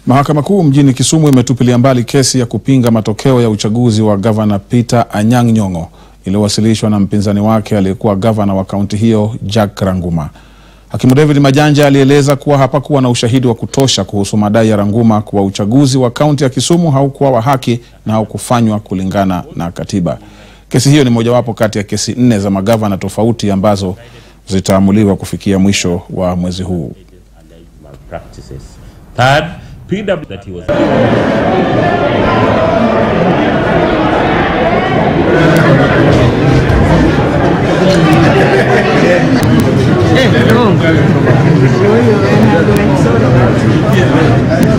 Mahakama Kuu mjini Kisumu imetupilia mbali kesi ya kupinga matokeo ya uchaguzi wa gavana Peter Anyang' Nyong'o iliyowasilishwa na mpinzani wake aliyekuwa gavana wa kaunti hiyo Jack Ranguma. Hakimu David Majanja alieleza kuwa hapakuwa na ushahidi wa kutosha kuhusu madai ya Ranguma kuwa uchaguzi wa kaunti ya Kisumu haukuwa wa haki na haukufanywa kulingana na katiba. Kesi hiyo ni mojawapo kati ya kesi nne za magavana tofauti ambazo zitaamuliwa kufikia mwisho wa mwezi huu. practices. Third, PW that he was Eh, no.